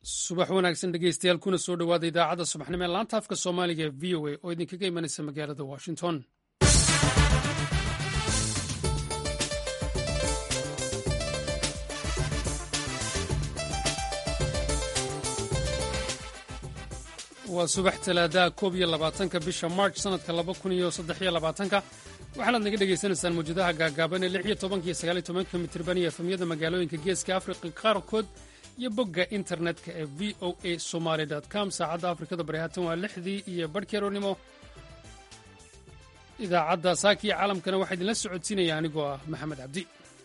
subax wanaagsan dhegeystayaal kuna soo dhowaada idaacadda subaxnimo ee laanta afka soomaaliga ee v o a oo idinkaga imanaysa magaalada washington waa subax talaadaha koob iyo labaatanka bisha march sanadka laba kun iyo saddex iyo labaatanka waxaanaad naga dhegaysanaysaan mawjadaha gaagaaban ee lix iyo tobanka iyo sagaal iyo tobanka mitirban iyo efamyada magaalooyinka geeska afrika qaarkood iyo bogga internetka ee v o a somaly com saacadda afrikada bari haatan waa lixdii iyo barhkeeroonimo idaacadda saaka iyo caalamkana waxaa idinla socodsiinaya anigoo ah maxamed cabdi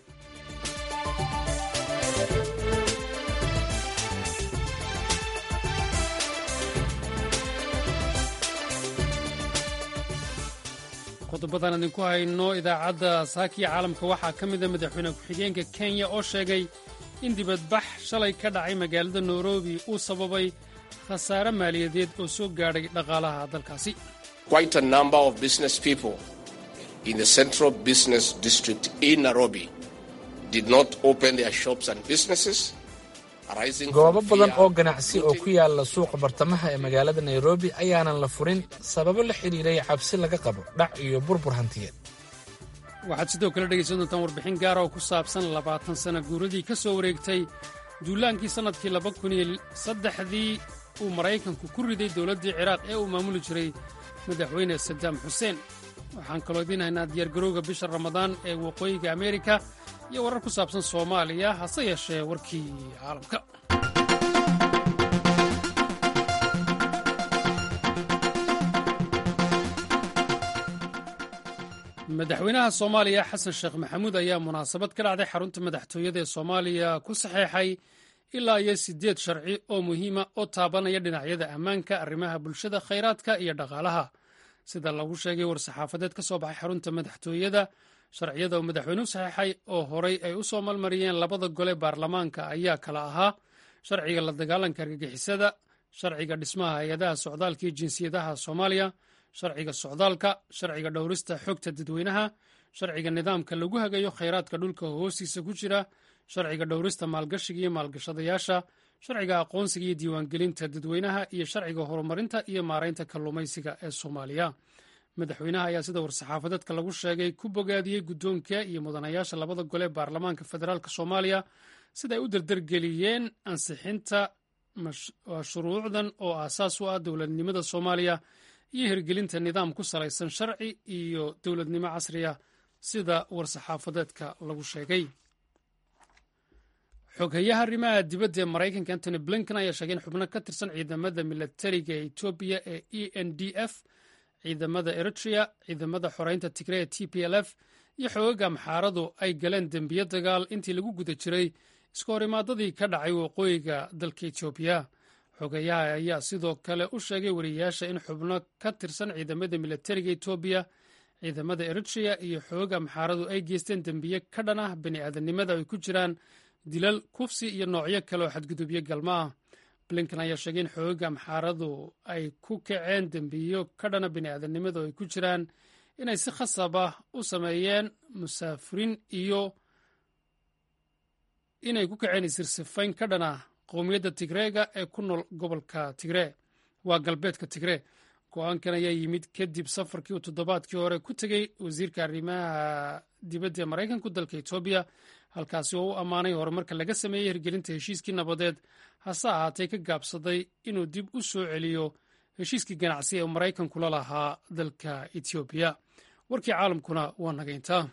qodobadan idinku hayno idaacadda saakiya caalamka waxaa ka mida madaxweyne ku-xigeenka kenya oo sheegay in dibadbax shalay ka dhacay magaalada nairobi uu sababay khasaare maaliyadeed oo soo gaadhay dhaqaalaha dalkaasi goobo badan oo ganacsi oo ku yaala suuqa bartamaha ee magaalada nairobi ayaanan la furin sababo la xidhiiray cabsi laga qabo dhac iyo burbur hantiyeed waxaad sidoo kale dhegaysan doontaan warbixin gaara oo ku saabsan labaatan sana guuradii ka soo wareegtay duulaankii sannadkii laba kun iyo saddexdii uu maraykanku ku riday dowladdii ciraaq ee uu maamuli jiray madaxweyne sadaam xuseen waxaan kaloo idiin haynaa diyaargarowga bisha ramadaan ee waqooyiga ameerika iyo warar ku saabsan soomaaliya hase yeeshee warkii caalamka madaxweynaha soomaaliya xasan sheekh maxamuud ayaa munaasabad ka dhacday xarunta madaxtooyada ee soomaaliya ku saxeexay ilaa iyo siddeed sharci oo muhiima oo taabanaya dhinacyada ammaanka arrimaha bulshada khayraadka iyo dhaqaalaha sida lagu sheegay war-saxaafadeed ka soo baxay xarunta madaxtooyada sharciyada uu madaxweynuhu saxeexay oo horay ay u soo malmariyeen labada gole baarlamaanka ayaa kala ahaa sharciga la dagaalanka argagixisada sharciga dhismaha hay-adaha socdaalka iyo jinsiyadaha soomaaliya sharciga socdaalka sharciga dhowrista xogta dadweynaha sharciga nidaamka lagu hagayo khayraadka dhulka hoostiisa ku jira sharciga dhowrista maalgashiga iyo maalgashadayaasha sharciga aqoonsiga iyo diiwaangelinta dadweynaha iyo sharciga horumarinta iyo maaraynta kalluumaysiga ee soomaaliya madaxweynaha ayaa sida war-saxaafadeedka lagu sheegay ku bogaadiyey guddoonka iyo mudanayaasha labada gole baarlamaanka federaalk soomaaliya sida ay u dardargeliyeen ansixinta shuruucdan oo aasaas u ah dowladnimada soomaaliya iyo hirgelinta nidaam ku salaysan sharci iyo dowladnimo casriya sida war-saxaafadeedka lagu sheegay xoghayaha arrimaha dibadda ee maraykanka antony blinken ayaa sheegay in xubno ka tirsan ciidamada milatariga ee etoobiya ee e n d f ciidamada eritrea ciidamada xoreynta tigre ee t p l f iyo xoogaga amxaaradu ay galeen dembiyo dagaal intii lagu guda jiray iska horimaadadii ka dhacay waqooyiga dalka etoobiya xogayaha ayaa sidoo kale u sheegay wariyayaasha in xubno ka tirsan ciidamada milatariga etoobiya ciidamada eritrea iyo xooga amxaaradu ay geysteen dembiye ka dhan ah bani aadamnimada ay ku jiraan dilal kufsi iyo noocyo kale oo xadgudubyo galma ah blinken ayaa sheegay in xooga amxaaradu ay ku kaceen dembiyo ka dhana bani aadamnimada oo ay ku jiraan inay si khasab ah u sameeyeen musaafiriin iyo inay ku kaceen isirsifayn ka dhana qowmiyadda tigreega ee ku nool gobolka tigree waa galbeedka tigree go-aankan ayaa yimid kadib safarkii uu toddobaadkii hore ku tegey wasiirka arrimaha dibadda ee maraykanku dalka etoobiya halkaasi oo u ammaanay horumarka laga sameeyey hirgelinta heshiiskii nabadeed hase ahaatee ka gaabsaday inuu dib u soo celiyo heshiiskii ganacsi ee maraykanku la lahaa dalka etoobiya warkii caalamkuna waa nagayntaa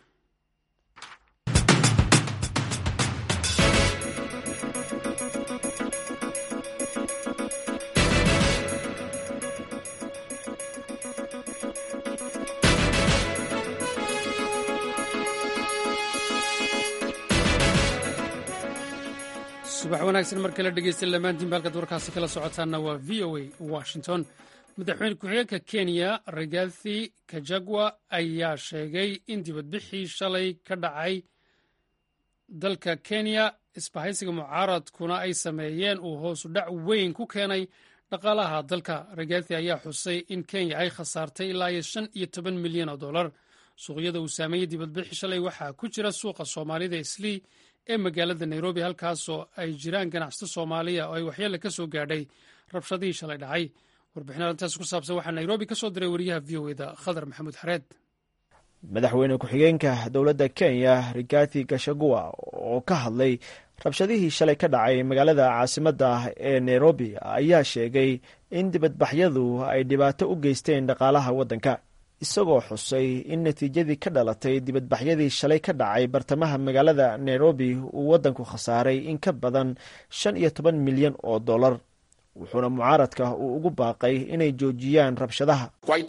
subax wanaagsan mar kale dhegeysta lamaantiin baalkaad warkaasi kala socotaanna waa v o a washington madaxweyne ku-xigeenka kenya rigathi kajagwa ayaa sheegay in dibadbixii shalay ka dhacay dalka kenya isbahaysiga mucaaradkuna ay sameeyeen uu hoosu dhac weyn ku keenay dhaqaalaha dalka rigathi ayaa xusay in kenya ay khasaartay ilaa iyo shan iyo toban milyan oo dollar suuqyada uu saameeyey dibadbixi shalay waxaa ku jira suuqa soomaalida islii ee magaalada nairobi halkaasoo ay jiraan ganacsato soomaaliya oo ay waxyeele ka soo gaadhay rabshadihii shalay dhacay warbixin arrintaas ku saabsan waxaa nairobi ka soo diray wariyaha v o eda khadar maxamuud xareed madaxweyne ku-xigeenka dowladda kenya rigathi gashagua oo ka hadlay rabshadihii shalay ka dhacay magaalada caasimadda ee nairobi ayaa sheegay in dibadbaxyadu ay dhibaato u geysteen dhaqaalaha waddanka isagoo xusay in natiijadii ka dhalatay dibadbaxyadii shalay ka dhacay bartamaha magaalada nairobi uu waddanku khasaaray in ka badan shan iyo toban milyan oo dollar wuxuuna mucaaradka uu ugu baaqay inay joojiyaan rabshadaha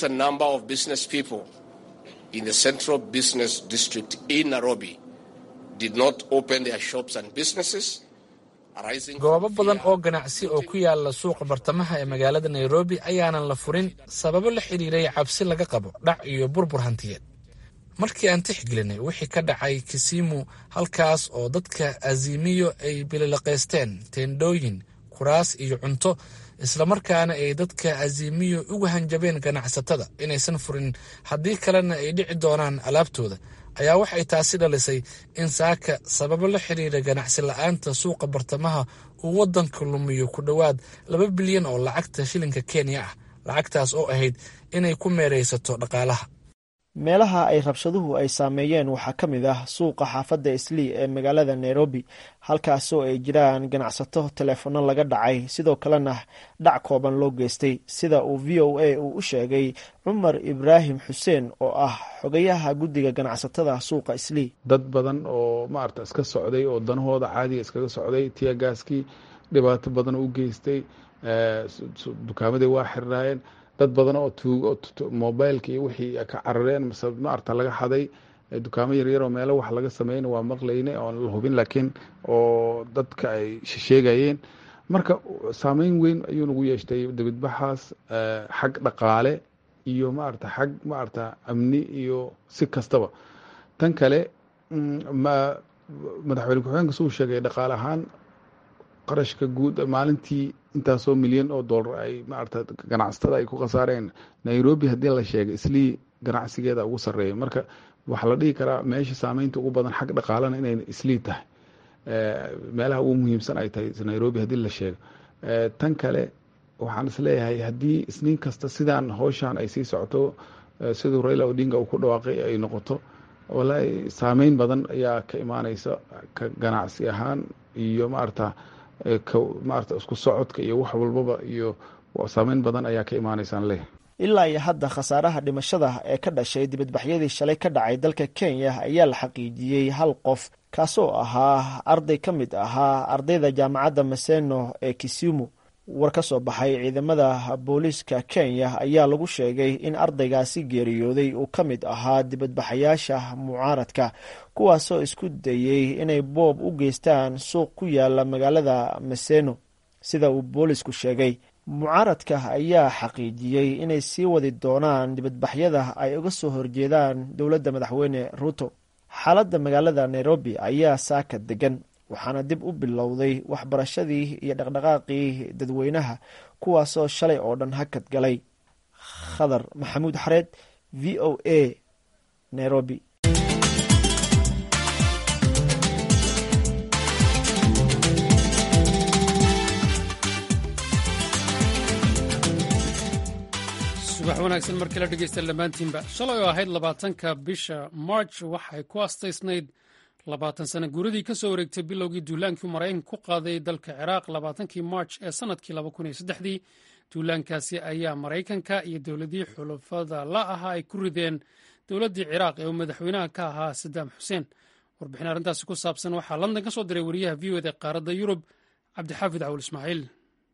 in the central business district in Nairobi did not open their shops and businesses. goobo badan oo ganacsi oo ku yaala suuqa bartamaha ee magaalada nairobi ayaanan la furin sababo la xidhiiray cabsi laga qabo dhac iyo burbur hantiyeed markii aan tixgelinay wixii ka dhacay kisimu halkaas oo dadka azimiyo ay bililaqaysteen teendhooyin kuraas iyo cunto islamarkaana ay dadka azimiyo uga hanjabeen ganacsatada inaysan furin haddii kalena ay dhici doonaan alaabtooda ayaa waxay taasi dhalisay in saaka sababo la xiriira ganacsi la-aanta suuqa bartamaha uu waddanka lumiyo ku dhowaad laba bilyan oo lacagta shilinka kenya ah lacagtaas oo ahayd inay ku meeraysato dhaqaalaha meelaha ay rabshaduhu ay saameeyeen waxaa ka mid ah suuqa xaafadda islii ee magaalada nairobi halkaasoo ay jiraan ganacsato teleefono laga dhacay sidoo kalena dhac kooban loo geystay sida uu v o a uu u sheegay cumar ibraahim xuseen oo ah xogayaha guddiga ganacsatada suuqa islii dad badan oo maarata iska socday oo danahooda caadiga iskaga socday tiyagaaskii dhibaato badan u geystay dukaamadii waa xirnaayeen dad badan oo tuugo mobileka iyo wixii ka carareen mase maarata laga xaday dukaamo yaryar oo meelo wax laga sameyn waa maqlayne oon la hubin laakiin oo dadka ay sheegayeen marka saameyn weyn ayuu nagu yeeshtay dibadbaxaas xag dhaqaale iyo maarata xag maarata amni iyo si kastaba tan kale madaxweyne ku-xigeenka suu sheegay dhaqaale ahaan qarashka guud maalintii intaasoo milyan oo dollar ay maarata ganacsatada ay ku khasaareen nairobi haddii la sheegay islii ganacsigeeda ugu sarreeya marka waxaa la dhihi karaa meesha saameynta ugu badan xag dhaqaalena inay islii tahay meelaha ugu muhiimsan ay tahay nairobi haddii la sheego tan kale waxaan isleeyahay haddii isniin kasta sidaan howshan ay sii socoto siduu raila odinga uu ku dhawaaqay ay noqoto walahi saameyn badan ayaa ka imaaneysa ka ganacsi ahaan iyo maarata maarata isku socodka iyo wax walbaba iyo saameyn badan ayaa ka imaanaysaan leh ilaa iyo hadda khasaaraha dhimashada ee ka dhashay dibadbaxyadii shalay ka dhacay dalka kenya ayaa la xaqiijiyey hal qof kaasoo ahaa arday ka mid ahaa ardayda jaamacadda maseno ee kisumu war ka soo baxay ciidamada booliiska kenya ayaa lagu sheegay in ardaygaasi geeriyooday uu ka mid ahaa dibadbaxayaasha mucaaradka kuwaasoo isku dayey inay boob u geystaan suuq ku yaala magaalada maseno sida uu boolisku sheegay mucaaradka ayaa xaqiijiyey inay sii wadi doonaan dibadbaxyada ay uga soo horjeedaan dowladda madaxweyne ruuto xaaladda magaalada nairobi ayaa saaka degan waxaana dib u bilowday waxbarashadii iyo dhaqdhaqaaqii dadweynaha kuwaasoo shalay oo dhan hakad galay khadar maxamuud xareed v o a nairobi subax wanaagsan markii la dhegeysta dhammaantiinba shalay oo ahayd labaatanka bisha march waxay ku astaysnayd labaatan sano guuradii ka soo wareegtay bilowgii duulaankii maraykanka ku qaaday dalka ciraaq labaatankii march ee sanadkii laba kun iyo saddexdii duulaankaasi ayaa maraykanka iyo dowladii xulafada la ahaa ay ku rideen dowladdii ciraaq ee uu madaxweynaha ka ahaa sadaam xuseen warbixin arrintaasi ku saabsan waxaa london ka soo diray wariyaha v o ed ee qaaradda yurub cabdixaafid cawul ismaaciil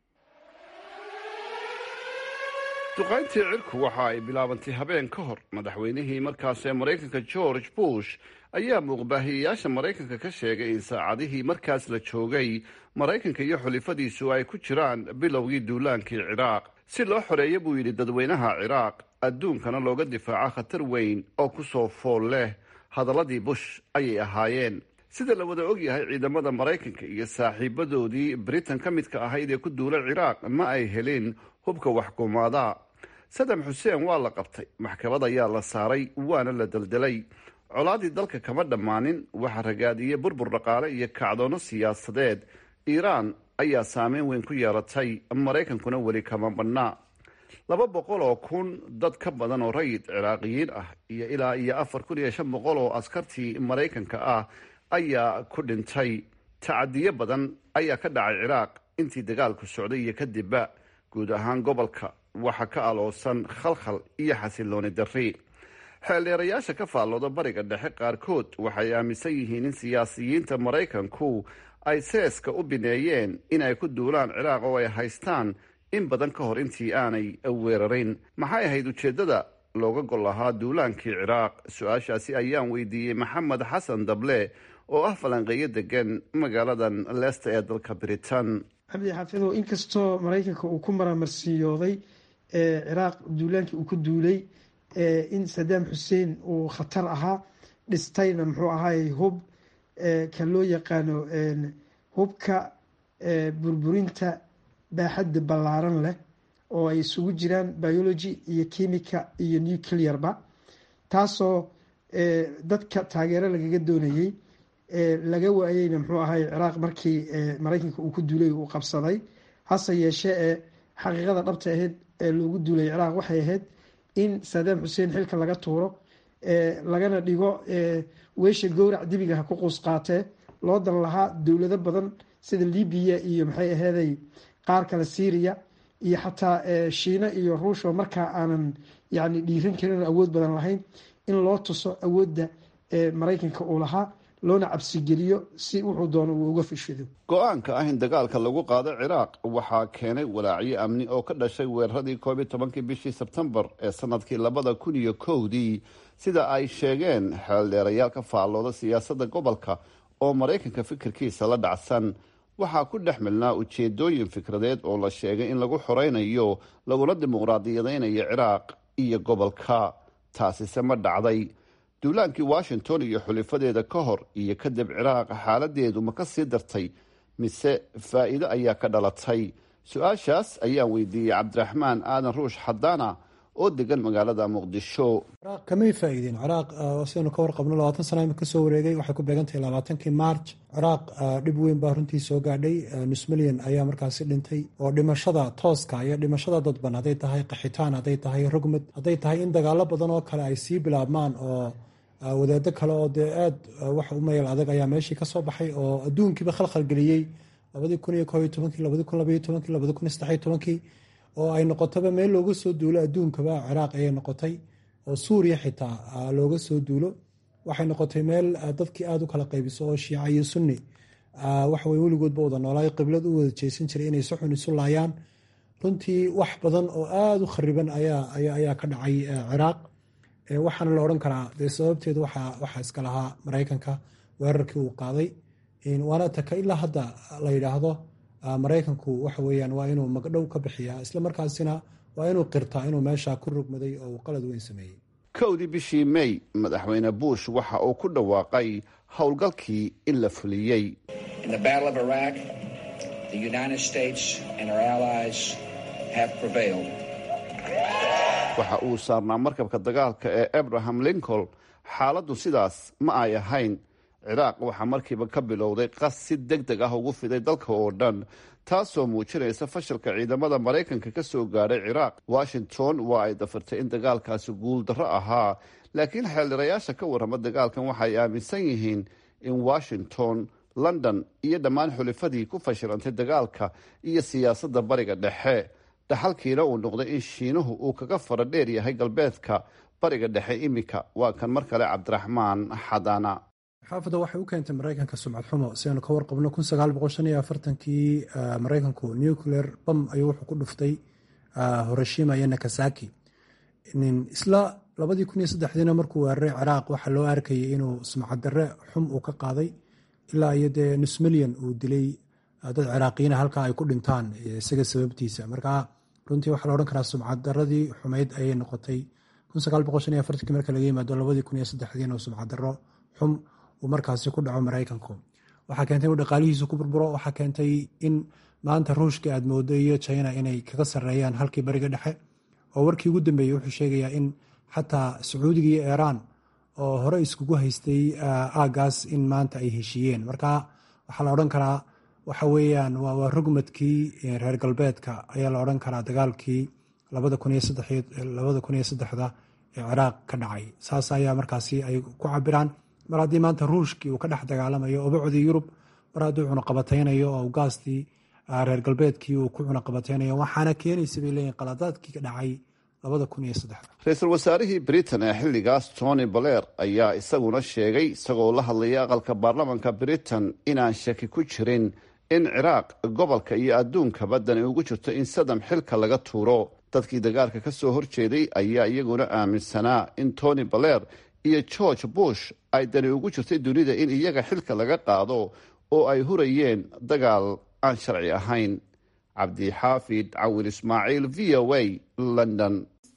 duqayntii cirku waxa ay bilaabantay habeen ka hor madaxweynihii markaasee maraykanka george bush ayaa muuqbaahiyeyaasha maraykanka ka sheegay in saacadihii markaas la joogay maraykanka iyo xulifadiisu ay ku jiraan bilowgii duulaankii ciraaq si loo xoreeya buu yidhi dadweynaha ciraaq adduunkana looga difaaco khatar weyn oo ku soo fool leh hadalladii bush ayay ahaayeen sida la wada ogyahay ciidamada maraykanka iyo saaxiibadoodii britain ka midka ahayd ee ku duula ciraaq ma ay helin hubka waxkumaada sadam xuseen waa la qabtay maxkamad ayaa la saaray waana la deldelay colaadii dalka kama dhammaanin waxaa ragaadiyey burbur dhaqaale iyo kacdoono siyaasadeed iiraan ayaa saameyn weyn ku yeelatay maraykankuna weli kama badhnaa laba boqol oo kun dad ka badan oo rayid ciraaqiyiin ah iyo ilaa iyo afar kun iyo shan boqol oo askartii maraykanka ah ayaa ku dhintay tacadiyo badan ayaa ka dhacay ciraaq intii dagaalku socday iyo kadibba guud ahaan gobolka waxaa ka aloosan khalkhal iyo xasilooni darri xeeldheerayaasha ka faallooda bariga dhexe qaarkood waxay aaminsan yihiin in siyaasiyiinta maraykanku ay seeska u bineeyeen in ay ku duulaan ciraaq oo ay haystaan in badan ka hor intii aanay weerarin maxay ahayd ujeeddada looga gol lahaa duulaankii ciraaq su-aashaasi ayaan weydiiyey maxamed xasan dable oo ah falanqeeyo degan magaaladan leesta ee dalka britain cabdi xaafidow inkastoo maraykanka uu ku maramarsiyooday ciraaq duulaankii uu ku duulay in sadaam xuseen uu khatar ahaa dhistayna muxuu ahaay hub ka loo yaqaano hubka burburinta baaxadda ballaaran leh oo ay isugu jiraan biology iyo chemica iyo nuclearba taasoo dadka taageero lagaga doonayey laga waayeyna muxuu ahay ciraaq markii maraykanka uu ku duulay uu qabsaday hase yeeshee ee xaqiiqada dhabta ahayd ee loogu duulay ciraaq waxay ahayd in sadaam xuseen xilka laga tuuro lagana dhigo weesha gowrac dibiga ha ku quus qaatee loo dan lahaa dowlado badan sida libiya iyo maxay aheeday qaar kale syriya iyo xataa shiina iyo ruushoo markaa aanan yani dhiiran karin awood badan lahayn in loo tuso awoodda maraykanka uu lahaa loona cabsigeliyo si wuxuu doono uu uga fishido go-aanka ah in dagaalka lagu qaado ciraaq waxaa keenay walaacyo amni oo ka dhashay weeraradii koob iyo tobankii bishii sebtembar ee sanadkii labada kun iyo kowdii sida ay sheegeen xeeldheerayaal ka faallooda siyaasadda gobolka oo maraykanka fikirkiisa la dhacsan waxaa ku dhex milnaa ujeedooyin fikradeed oo la sheegay in lagu xoreynayo laguna dimuqraadiyadeynayo ciraaq iyo gobolka taasise ma dhacday duulaankii washington iyo xulifadeeda ka hor iyo kadib ciraaq xaaladeedu ma ka sii dartay mise faa'iido ayaa ka dhalatay su-aashaas ayaan weydiiyey cabdiraxmaan aadan ruush xadaana oo degan magaalada muqdisho ciraaq kamay faa'iideen ciraaq sidaynu ka warqabno labaatan sana imika kasoo wareegay waxay ku beegantahay labaatankii march ciraaq dhib weyn baa runtii soo gaadhay nus milyan ayaa markaasi dhintay oo dhimashada tooska iyo dhimashada dadban hadday tahay qaxitaan hadday tahay rogmad hadday tahay in dagaalo badan oo kale ay sii bilaabmaan oo wadaado kale oo dee aad wax u mayal adag ayaa meeshii kasoo baxay oo adduunkiiba khalkhal geliyey labadii kun iyo koob iyo tobankii labadii kun labaiyo tobankii labadii kun iyo saddexiyo tobankii oo ay noqotaba meel looga soo duulo adduunkaba ciraaq ayay noqotay oo suuriya xitaa looga soo duulo waxay noqotay meel dadkii aada u kala qaybiso oo shiica iyo sunni waxawey weligoodba wada noolaay qiblad u wada jeesan jiray inay si xun isu laayaan runtii wax badan oo aada u khariban ayaa ka dhacay ciraaq waxaana la odhan karaa dee sababteed waxaa iska lahaa maraykanka weerarkii uu qaaday waana taka ilaa hadda la yidhaahdo maraykanku waxa weyaan waa inuu magdhow ka bixiyaa isla markaasina waa inuu qirtaa inuu meesha ku rogmaday oo uu qalad weyn sameeyey kowdii bishii may madaxweyne bush waxa uu ku dhawaaqay howlgalkii in la fuliyey waxa uu saarnaa markabka dagaalka ee abraham lincoln xaaladdu sidaas ma ay ahayn ciraaq waxaa markiiba ka bilowday qas si deg deg ah ugu fiday dalka oo dhan taasoo muujinaysa fashalka ciidamada maraykanka ka soo gaadhay ciraaq washington waa ay dafirtay in dagaalkaasi guuldarro ahaa laakiin xeeldhirayaasha ka warrama dagaalkan waxay aaminsan yihiin in washington london iyo dhammaan xulifadii ku fashilantay dagaalka iyo siyaasadda bariga dhexe dhaxalkiina uu noqday in shiinuhu uu kaga fara dheer yahay galbeedka bariga dhexe iminka waa kan mar kale cabdiraxmaan xadana xaafadda waxay u keentay maraykanka sumcad xumo si aynu ka warqabno kun sagaal boqol shan iyo afartankii maraykanku nuclear bam ayuu wuxuu ku dhuftay hiroshima iyo nakasaki isla labadii kun iyo saddexdiina markuu weeraray ciraaq waxaa loo arkayay inuu sumcad darre xum uu ka qaaday ilaa iyo dee nus milyan uu dilay dad ciraaqiyiina halkaa ay ku dhintaan isaga sababtiisa markaa runtii waxaa la odhan karaa sumcad daradii xumayd ayay noqotay kun sagaal boqol shan iyo afartankii marka laga yimaado labadii kun iyo saddexdiina uu sumcad darro xum uu markaasi ku dhaco maraykanku waxaa keentay inuu dhaqaalihiisu ku burburo waxaa keentay in maanta ruushka aad moodo iyo china inay kaga sarreeyaan halkii bariga dhexe oo warkii ugu dambeeyey wuxuu sheegayaa in xataa sacuudiga iyo iiraan oo hore iskugu haystay aagaas in maanta ay heshiiyeen marka waxaa la odhan karaa waxa weeyaan waa rugmadkii reer galbeedka ayaa la odhan karaa dagaalkii labada kun iyo saddexda ee ciraaq ka dhacay saas ayaa markaasi ay ku cabiraan mar haddii maanta ruushkii uu ka dhex dagaalamayo obacdii yurub mar hadduu cunaqabataynayo oo gaastii reer galbeedkii uu ku cunaqabataynayo waxaana keenaysa bay leeyihin qaladaadkii ka dhacay ra-iisul wasaarihii britain ee xilligaas tony baler ayaa isaguna sheegay isagoo la hadlaya aqalka baarlamanka britain inaan shaki ku jirin in ciraaq gobolka iyo adduunkaba dani ugu jirto in sadam xilka laga tuuro dadkii dagaalka ka soo horjeeday ayaa iyaguna aaminsanaa in tony baler iyo george bush ay dani ugu jirtay dunida in iyaga xilka laga qaado oo ay hurayeen dagaal aan sharci ahayn cabdixaafid cawil ismaaciil v o a london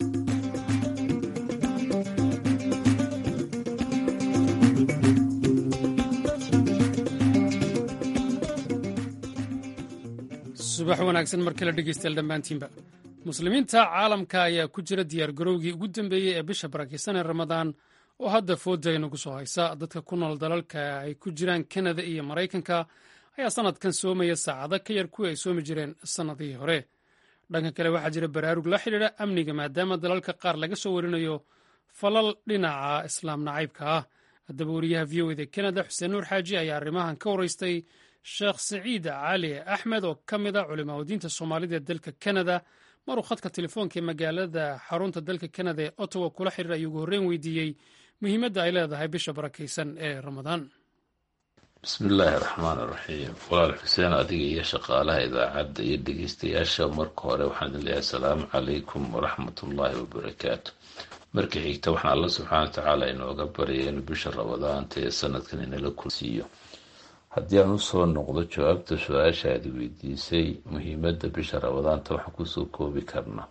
subax wanaagsan mar kale dhegeystayaal dhammaantiinba muslimiinta caalamka ayaa ku jira diyaargarowgii ugu dambeeyey ee bisha barakeysan ee ramadaan oo hadda fooda inagu soo haysa dadka ku nool dalalka ay ku jiraan kanada iyo maraykanka ayaa sanadkan soomaya saacado ka yar kuwii ay soomi jireen sannadihii hore dhanka kale waxaa jira baraarug la xidhiidha amniga maadaama dalalka qaar laga soo warinayo falal dhinaca islaam nacaybka ah haddaba wariyaha v o eda kanada xuseen nuur xaaji ayaa arrimahan ka waraystay sheekh saciid cali axmed oo ka mid a culimaa diinta soomaalida ee dalka kanada maruu khadka telefoonka ee magaalada xarunta dalka kanada ee ottawa kula xiriir ayuu ugu horreyn weydiiyey muhiimadda ay leedahay bisha barakaysan ee ramadaan bismillaahi raxmaan iraxiim walaal xuseen adiga iyo shaqaalaha idaacadda iyo dhegeystayaasha marka hore waxaan idin leeyahay asalaamu calaykum waraxmatullaahi wabarakaatu marka xigta waxaan alla subxaana wa tacaala inooga baryay inuu bisha ramadaanta ee sanadkan inala kulsiiyo haddii aan usoo noqdo jawaabta su-aasha aad weydiisay muhiimadda bisha ramadaanta waxaan kusoo koobi karnaa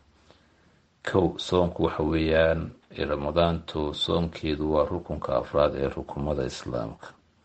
kow soonku waxa weeyaan ramadaantu soonkeedu waa rukunka afraad ee rukumada islaamka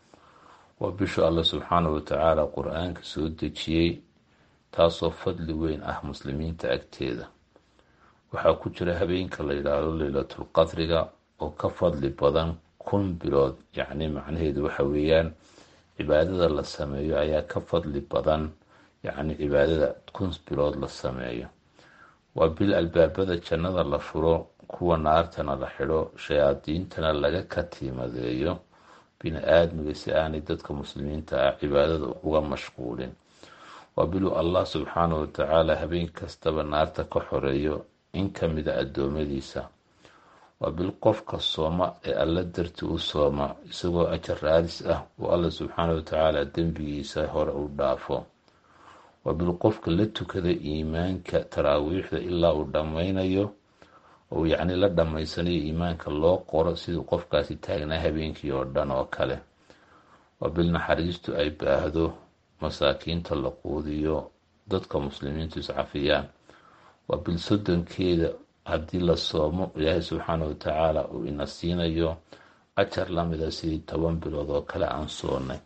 waa bishu alla subxaana wa tacaala qur-aanka soo dejiyey taasoo fadli weyn ah muslimiinta agteeda waxaa ku jira habeenka la yidhaahdo leylatul qadriga oo ka fadli badan kun bilood yacni macnaheedu waxa weeyaan cibaadada la sameeyo ayaa ka fadli badan yacni cibaadada kun bilood la sameeyo waa bil albaabada jannada la furo kuwa naartana la xidho shayaadiintana laga katiimadeeyo bini aadmiga si aanay dadka muslimiinta ah cibaadada uga mashquulin waa biluu allah subxaana wa tacaala habeen kastaba naarta ka xoreeyo in ka mida addoommadiisa waa bil qofka sooma ee alla darti u sooma isagoo ajar raadis ah oo alla subxaana wa tacaala dembigiisa hore u dhaafo waa bil qofka la tukada iimaanka taraawiixda ilaa uu dhammaynayo ou yacni la dhammaysanayo iimaanka loo qoro siduu qofkaasi taagnaa habeenkii oo dhan oo kale waa bil naxariistu ay baahdo masaakiinta la quudiyo dadka muslimiintu iscafiyaan waa bil soddonkeeda haddii la soomo ilaahay subxaana wa tacaala uu ina siinayo ajar lamida sidii toban bilood oo kale aan soonnay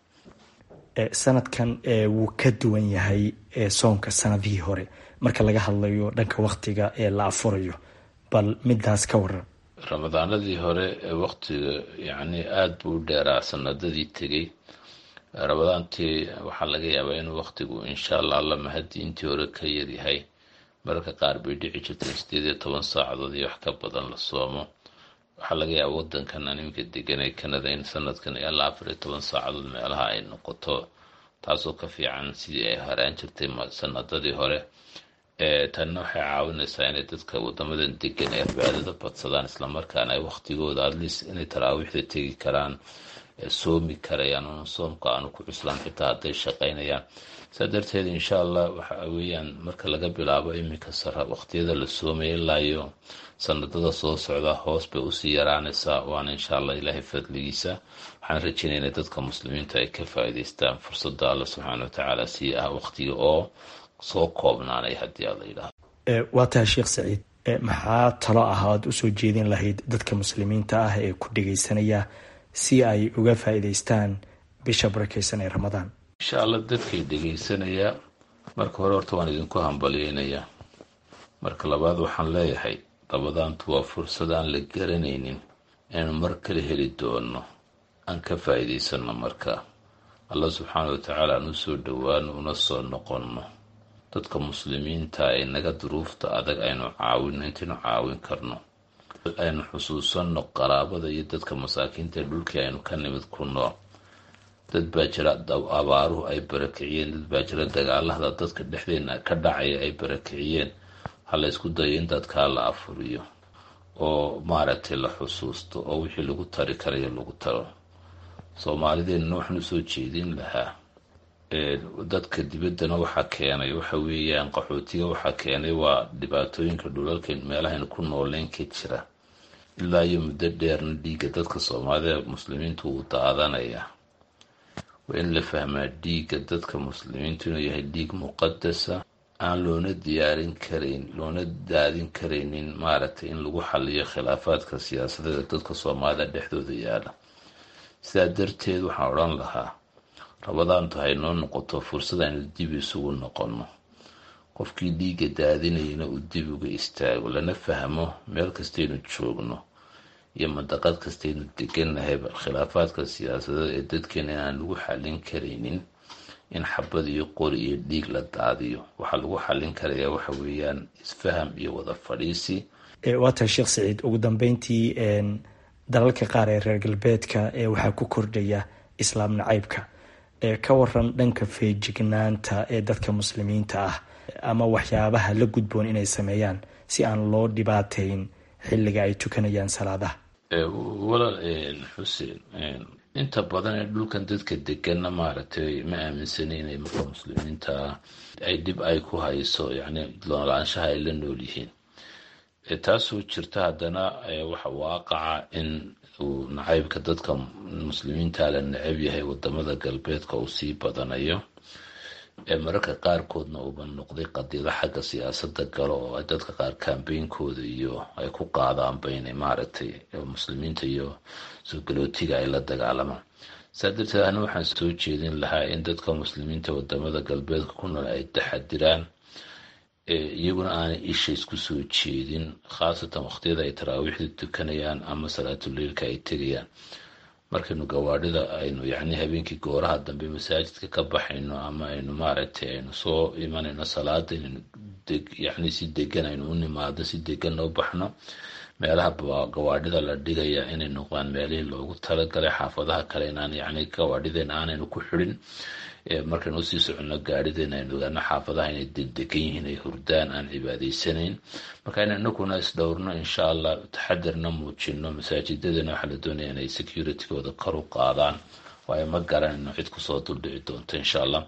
sanadkan wuu ka duwan yahay soonka sanadihii hore marka laga hadlayo dhanka waktiga ee la afurayo bal midaas ka waran ramadaanadii hore ee waktiga yacni aada buu u dheeraa sanadadii tegay ramadaantii waxaa laga yaabaa inuu waktigu insha allah alla mahadii intii hore ka yaryahay mararka qaar bay dhici jirteen sideed iyo toban saacadood iyo wax ka badan la soomo waxaa laga yaaba wadankan animka deganay kanada in sanadkan ilaa afar iyo toban saacadood meelaha ay noqoto taasoo ka fiican sidii ay haraan jirtay sanadadii hore tanna waxay caawinaysaa inay dadka wadamadan degan ay cibaadada badsadaan islamarkaana ay waktigooda adlis inay taraawiixda tegi karaan soomi karayaan un soomka aanu ku cuslaan xitaa hadday shaqaynayaan saa darteed insha allah waxa weeyaan marka laga bilaabo iminka sara waqtiyada la soomaya ilaa iyo sanadada soo socda hoos bay usii yaraanaysaa waana insha allah ilaahay fadligiisa waxaan rajeynayna dadka muslimiinta ay ka faa'iidaystaan fursada alla subxaana wa tacaala sii ah waqtiga oo soo koobnaanay haddii aad la yidhaahdo waa tahay sheekh saciid maxaa talo ah aad usoo jeedin lahayd dadka muslimiinta ah ee ku dhegeysanaya si ay uga faa'iidaystaan bisha barakeysan ee ramadaan insha allah dadkay dhegeysanaya marka hore horta waan idinku hambalyeynayaa marka labaad waxaan leeyahay ramadaantu waa fursad aan la garanaynin inaynu mar kale heli doono aan ka faa'iidaysano markaa allah subxaana watacaala aan u soo dhowaano una soo noqonno dadka muslimiinta ee naga duruufta adag aynu caawino intaynu caawin karno aynu xusuusanno qaraabada iyo dadka masaakiinta ee dhulkii aynu ka nimid ku nool dad baa jira abaaruhu ay barakiciyeen dad baa jira dagaalada dadka dhexdeena ka dhacaya ay barakiciyeen ha la ysku dayo in dadkaa la afuriyo oo maaragtay la xusuusto oo wixii lagu tari karayo lagu taro soomaalideenna waxaan usoo jeedin lahaa dadka dibaddana waxaa keenay waxa weeyaan qaxootiga waxaa keenay waa dhibaatooyinka dhulalka meelahaynu ku nooleyn ka jira ilaa iyo muddo dheerna dhiigga dadka soomaalida muslimiintu wuu daadanaya waa in la fahmaa dhiigga dadka muslimiintu inuu yahay dhiig muqadasa aan loona diyaarin karayn loona daadin karaynin maaragtay in lagu xaliyo khilaafaadka siyaasadeeda dadka soomaalida dhexdooda yaala sidaa darteed waxaan odhan lahaa rabadaantu haynoo noqoto fursad aynu dib isugu noqonno qofkii dhiigga daadinayana uu dib uga istaago lana fahmo meel kastaynu joogno iyo mandaqad kastaynu deganahayba khilaafaadka siyaasadeed ee dadkeena inaan lagu xallin karaynin in xabad iyo qori iyo dhiig la daadiyo waxaa lagu xallin karayaa waxa weeyaan isfaham iyo wada fadhiisi waa tahay sheekh saciid ugu dambeyntii dalalka qaar ee reer galbeedka ee waxaa ku kordhaya islaam nacaybka ka waran dhanka feejignaanta ee dadka muslimiinta ah ama waxyaabaha la gudboon inay sameeyaan si aan loo dhibaateyn xilliga ay tukanayaan salaadaha walaal xuseen inta badan ee dhulkan dadka degana maaragtay ma aaminsani inay marka muslimiinta ay dhib ay ku hayso yacni noolaanshaha ay la nool yihiin taasoo jirta haddana waxa waaqaca in uu nacaybka dadka muslimiinta la necab yahay wadamada galbeedka uu sii badanayo mararka qaarkoodna uuba noqday qadiido xagga siyaasada galo oo dadka qaar kambeynkooda iyo ay ku qaadaanba inay maaragtay muslimiinta iyo soo galootiga ay la dagaalamaan saa darteed ana waxaan soo jeedin lahaa in dadka muslimiinta wadamada galbeedka ku nool ay taxadiraan iyaguna aanay isha isku soo jeedin khaasatan waqtiyada ay taraawiixda tukanayaan ama salaatuleilka ay tegayaan markaynu gawaadhida aynu yacni habeenkii gooraha dambe masaajidka ka baxayno ama aynu maaragtay aynu soo imanayno salaada inaynu yacni si degan aynu u nimaado si deganna u baxno meelaha gawaadhida la dhigaya inay noqdaan meelihii loogu talagalay xaafadaha kale inaan yacni gawaadhideena aanaynu ku xidhin markaynu usii soconno gaadhideena aynu ogaano xaafadaha inay dedegan yihiin ay hurdaan aan cibaadaysanayn marka in inaguna isdhowrno insha allah taxadirna muujino masaajidadana waxaa la doonaya inay securitygooda kor u qaadaan waayo ma garanayno cid kusoo duldhici doonto insha allah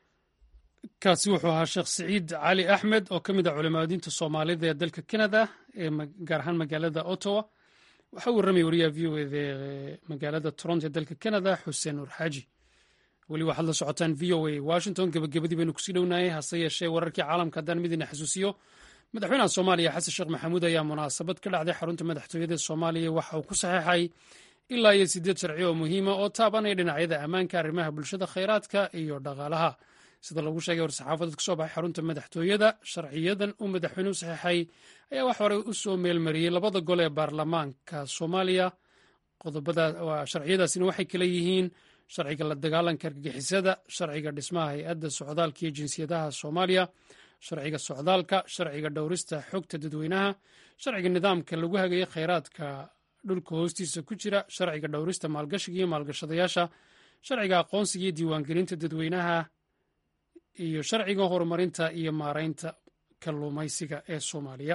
kaasi wuxuu ahaa sheekh siciid cali axmed oo ka mid ah culimaadiinta soomaalida ee dalka canada ee gaar ahaan magaalada ottawa waxaa u warramaya wariyaha v o eda magaalada toronto ee dalka canada xuseen nuur xaaji weli waxaad la socotaan v o a washington gebagabadii baynu kusii dhownaayay hase yeeshee wararkii caalamka haddaan midina xasuusiyo madaxweynaha soomaaliya xasan sheekh maxamuud ayaa munaasabad ka dhacday xarunta madaxtooyada soomaaliya waxa uu ku saxeexay ilaa iyo siddeed sharci oo muhiima oo taabanaya dhinacyada ammaanka arrimaha bulshada khayraadka iyo dhaqaalaha sida lagu sheegay war-saxaafadeed ka soo baxay xarunta madaxtooyada sharciyadan uu madaxweynuhu saxeexay ayaa wax horey u soo meelmariyey labada gol ee baarlamaanka soomaaliya sharciyadaasina waxay kala yihiin sharciga la dagaalanka argagixisada sharciga dhismaha hay-adda socdaalka iyo jinsiyadaha soomaaliya sharciga socdaalka sharciga dhowrista xogta dadweynaha sharciga nidaamka lagu hagaya khayraadka dhulka hoostiisa ku jira sharciga dhowrista maalgashiga iyo maalgashadayaasha sharciga aqoonsiga iyo diiwaangelinta dadweynaha iyo sharciga horumarinta iyo maareynta kalluumaysiga ee soomaaliya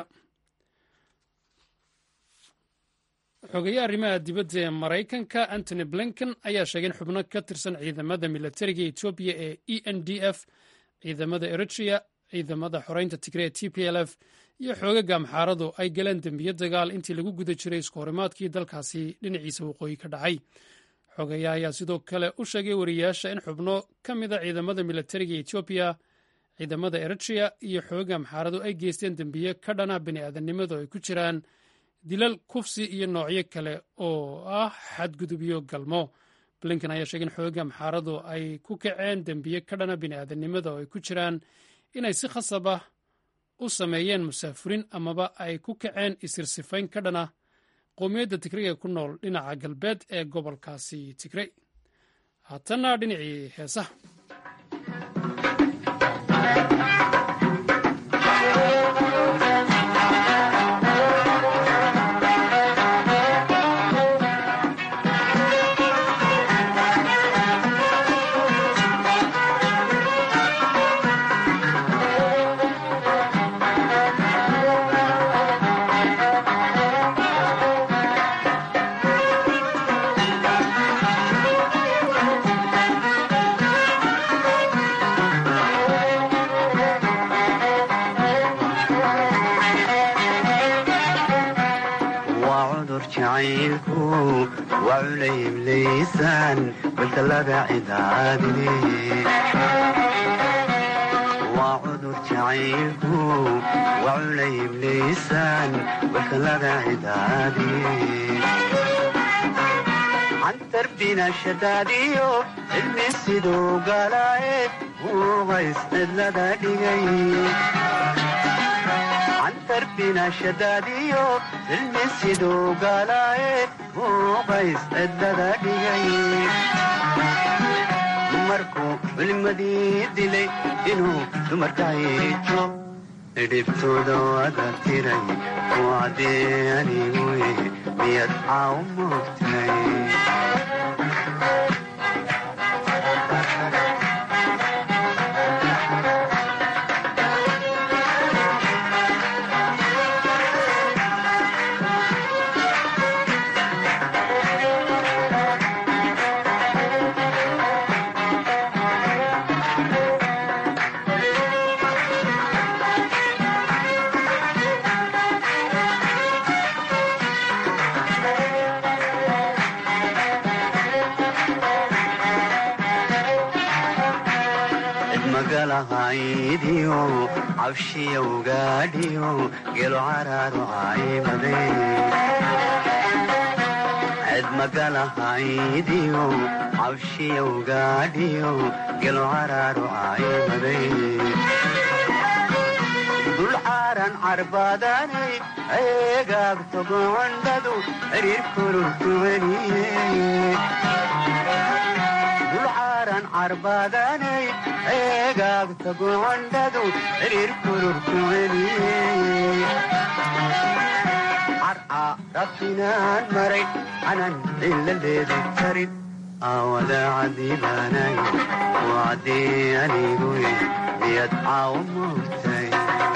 xogeeye arrimaha dibadda ee maraykanka antony blinken ayaa sheegay in xubno ka tirsan ciidamada milatariga etoobiya ee e n d f ciidamada eritrea ciidamada xoreynta tigre ee t p l f iyo xoogaga amxaaradu ay galeen dembiyo dagaal intii lagu guda jiray isku horimaadkii dalkaasi dhinaciisa waqooyi ka dhacay xogeeya ayaa sidoo kale u sheegay wariyaasha in xubno ka mida ciidamada milatariga etoobiya ciidamada eritrea iyo xoogaga amxaaradu ay geysteen dembiye ka dhana bini aadamnimadu ay ku jiraan dilal kufsi iyo noocyo kale oo ah xadgudubyo galmo blinken ayaa sheegay in xoogaga amxaaradu ay ku kaceen dembiye ka dhana bini aadamnimada oo ay ku jiraan inay si khasab ah u sameeyeen musaafurin amaba ay ku kaceen isirsifayn ka dhana qowmiyadda tigray ee ku nool dhinaca galbeed ee gobolkaasi tigray haatanna dhinacii heesaha waa cudur jacaylku waculayb liisaan wakalada cidaadiye cantarbina shadaadiyo cilmi siduu galaaye uuqays cidlada dhigay cantarbina shadaadiyo cilmi siduu galaaye uuqays cidlada dhigay markuu culimadii dilay inuu dumarka hiijo dhibtooda wada tiray wacdee anigu miyad caaw moogtay magalahaydiyo cabshiyowgaadhiyo gelo caraaru caymade ced magalahaydiyo cabshiyowgaadhiyo gelo caraaru caymade dul caaran carbaadanay eegaagto gocondhadu xiriir kururku celiye dulcaaran carbaadanay eegaagta gocondhadu xiriir kururku celiye carca rabtinaan maray canan ciladeedi karin aawada cadiibaanay wacdii anigu miyad caaw moogtay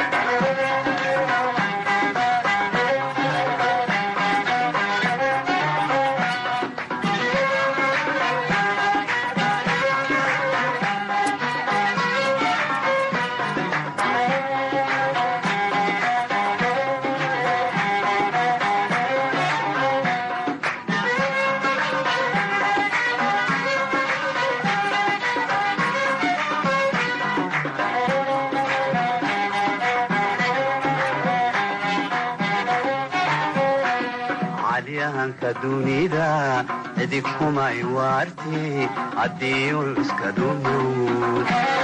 calyahanka dunida cidig kumay waarti haddii iska dhumuud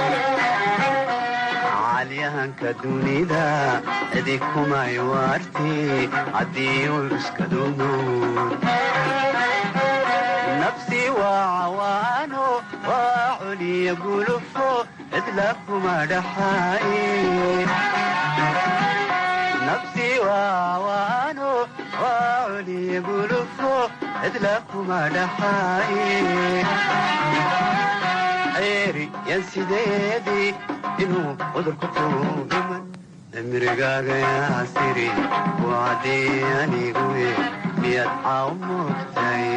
calyahanka dunida cidig kumay waarti haddii iska dhumuud nafsi waa cawaano waa culiya gulufo cidla kuma dhaxaaye nafsi waawaano waa culiya gulufo cidla kuma dhaxaaye ceeri yan sideedii inuu cudurku kuugiman cimrigaaga yaasiri wacdii anigu miyad caaw moogtay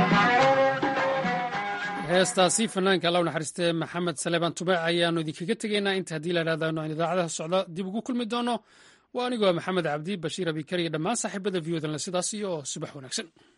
heestaasi fanaanka alla u naxariistee maxamed saleebaan tubaac ayaannu idinkaga tegaynaa inta haddii la idhahdaano aan idaacadaha socda dib ugu kulmi doono waa anigoo maxamed cabdi bashiir abikar iyo dhammaan saaxiibada viyodalna sidaas iyo subax wanaagsan